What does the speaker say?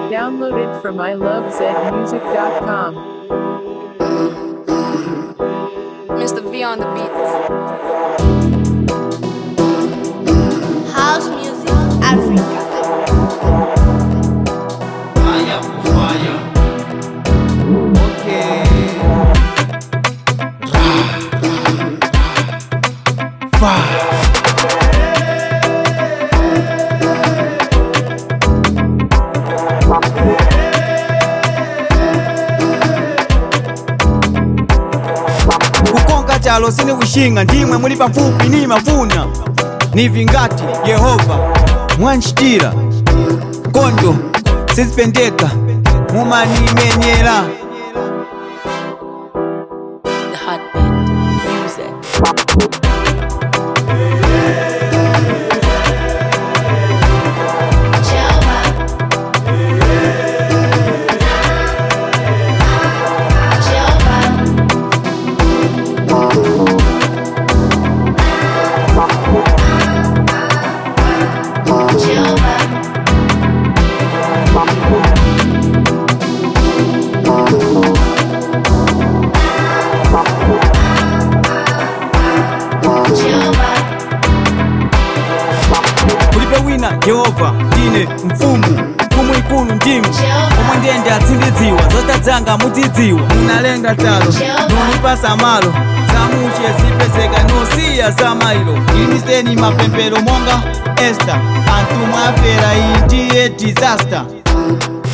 Downloaded from ilovezmusic.com. Mr. V on the beats. House Music Africa. Fire, fire. Okay. Fire. kukonga chalo sine kushinga ndimwe muli pafupi ni mafuna nivi ngati yehova mwanchitira kondo sizipendeka mumanimenyera The hotbed. Music. kulibe wina yehova ndine mfumu mfumu ikulu ndimu omwe ndiyende atsindidziwa zotadzanga mutidziwa munalenga talo nolipasa malo zamuche zipezeka nosiya za mailo imiseni mapemphero monga esta anthu mwafera iyi ndiye disaster